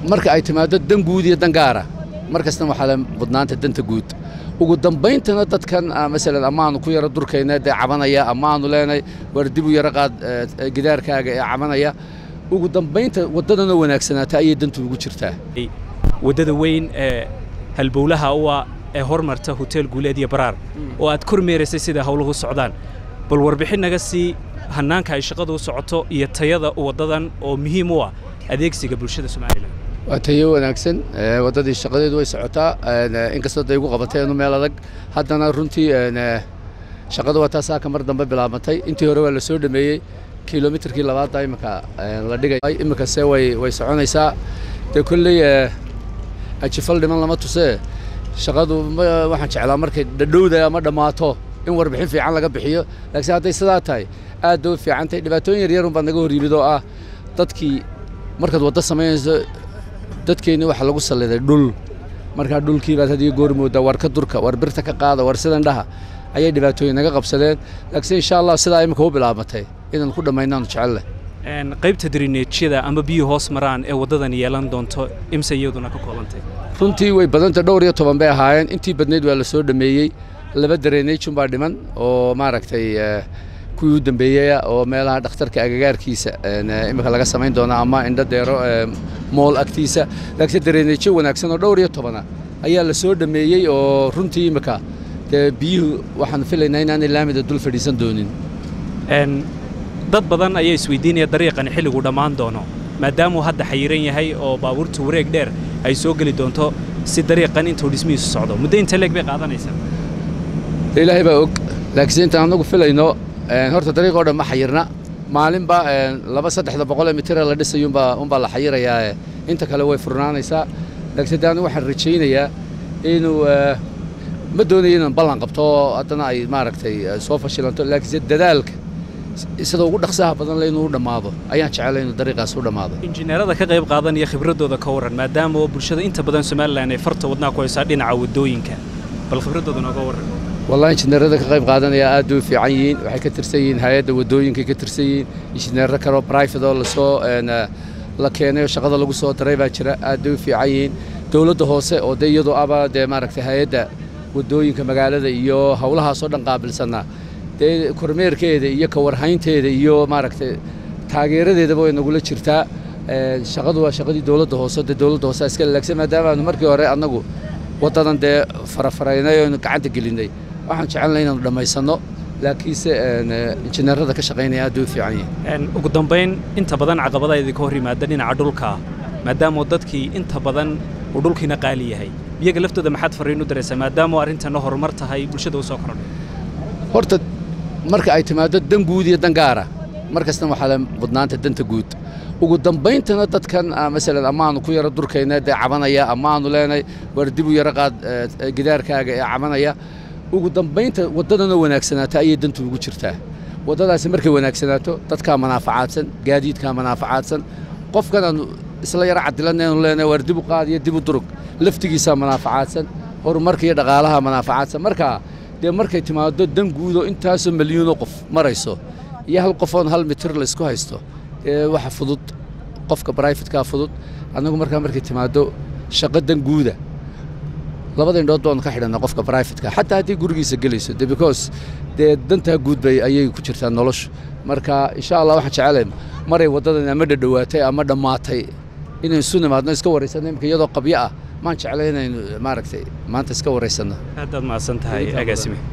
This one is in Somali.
marka ay timaado dan guud iyo dan gaara mar kastana waxaa le mudnaanta danta guud ugu dambayntana dadkan masalan amaanu ku yaro durkayna dee cabanaya amaanu leenahay war dib u yaro qaad gidaarkaaga ee cabanaya ugu dambaynta waddadana wanaagsanaata ayay dantu ugu jirtaa waddada weyn ee halbowlaha uwa ee hormarta hotel guuleed iyo baraar oo aad kormeeraysay sida howluhu socdaan bal warbixin naga sii hannaanka ay shaqadu u socoto iyo tayada waddadan oo muhiim u ah adeegsiga bulshada somalilan waa tayo wanaagsan waddadii shaqadeedu way socotaa inkastoo day igu qabateenu meel adag haddana runtii shaqadu waa taasaa ka mar dambe bilaabantay intii hore waa la soo dhameeyey kilomitarkii labaadda imika la dhigay iminkase way way soconaysaa dee kolley ajifal dhiman lama tusee shaqadu waxaan jeclaa markay dhadhowda ama dhammaato in warbixin fiican laga bixiyo laakiin hadday sidaa tahay aad bay u fiican tahay dhibaatooyin yaryar unbaa naga hor yimid oo ah dadkii markaad waddo samaynayso dadkeenni waxaa lagu salliday dhul markaa dhulkii baad hadiyo goor moodaa war ka durka war birta ka qaada war sidan dhaha ayay dhibaatooyin naga qabsadeen laakiinse insha allah sidaa imika u bilaabatay inaan ku dhammaynaanu jecelleh qaybta darineejyada ama biyo hoos maraan ee waddadan yeelan doonto imse iyaduna ka koobantay runtii way badantay dhowr iyo toban bay ahaayeen intii badnayd waa la soo dhameeyey laba dareneejun baa dhiman oo maaragtay kuwii u dambeeyaya oo meelaha dhakhtarka agagaarkiisa imika laga samayn doona ama indho deero mool agtiisa laakiinse dareneejo wanaagsan oo dhowr iyo tobana ayaa la soo dhameeyey oo runtii imika dee biyuhu waxaan filaynaa inaanay laamida dul fadhiisan doonin dad badan ayaa isweydiinaya dariiqani xilligu dhammaan doono maadaamuu hadda xayiran yahay oo baabuurta wareeg dheer ay soo geli doonto si dariiqan intuu dhismihiisu socdo muddo inta leeg bay qaadanaysaa ilaahay baa og laakiinse intaan anagu filayno horta dariiq oo dhan ma xayirna maalinba laba saddexda boqol ee mitira la dhisayo umbaa unbaa la xayirayaa inta kale way furnaanaysaa laakiinse de anigu waxaan rajaynayaa inuu ma doonayo inaan ballan qabto haddana ay maaragtay soo fashilanto laakiinse dadaalka sida ugu dhaqsaha badan le inuu u dhammaado ayaan jecelay inuu dariiqaas u dhammaado injineerada ka qayb qaadanaya khibraddooda ka warran maadaama oo bulshada inta badan somalilan ay farta wadnaa ku haysaa dhinaca waddooyinka bal khibraddooda nooga warran wallahi injineerada ka qayb qaadanaya aad bay u fiican yihiin waxay ka tirsan yihiin hay-adda waddooyinkay ka tirsan yihiin injineero kaleo brifate oo lasoo la keenay oo shaqada lagu soo daray baa jira aad bay u fiican yihiin dowladda hoose oo dee iyadoo aba dee maaragtay hay-adda waddooyinka magaalada iyo howlahaasoo dhan qaabilsanaa dee kormeerkeeda iyo ka warhaynteeda iyo maaragtay taageeradeedaba way nagula jirtaa shaqadu waa shaqadii dowladda hoose dee dowladda hoose iska lalaagsan maadaama aanu markii hore annagu waddadan dee farafaraynay oonu gacanta gelinnay waxaan jecelnay inaanu dhammaysanno laakiinse injineerada ka shaqaynaya aad bay u fiican yihiin ugu dambayn inta badan caqabada idinka hor yimaada dhinaca dhulka maadaama dadkii inta badan uu dhulkiina qaali yahay iyaga laftooda maxaad farriin u daraysaa maadaama arrintanna horumar tahay bulshada u soo kordhay horta marka ay timaado dan guud iyo dan gaara mar kastana waxaa le mudnaanta danta guud ugu dambayntana dadkan masalan amaanu ku yaro durkayna dee cabanaya amaanu leenahay war dib u yaro qaad gidaarkaaga ee cabanaya ugu dambaynta waddadana wanaagsanaata ayay dantu ugu jirtaa waddadaasi markay wanaagsanaato dadkaa manaafacaadsan gaadiidkaa manaafacaadsan qofkan aanu isla yaro cadilanaynu leenahay war dib u qaad iyo dib u durug laftigiisaa manaafacaadsan horumarka iyo dhaqaalaha manaafacaadsan markaa dee markay timaado dan guudo intaasoo milyuunoo qof marayso iyo hal qofoon hal mitir laysku haysto ee waxa fudud qofka brifadkaa fudud annagu markaa markay timaado shaqo dan guuda labada indhood baanu ka xidhanna qofka brifadka xataa haddii gurigiisa gelayso de because dee dantaa guud bay ayay ku jirtaa noloshu marka insha allah waxaan jecelay maray waddadan ama dhadhowaatay ama dhammaatay inaynu isu nimaadno iska waraysanno imika iyadoo qabyo ah maan jeclay inaynu maaragtay maanta iska waraysanno aadaad mahadsan tahay agaasime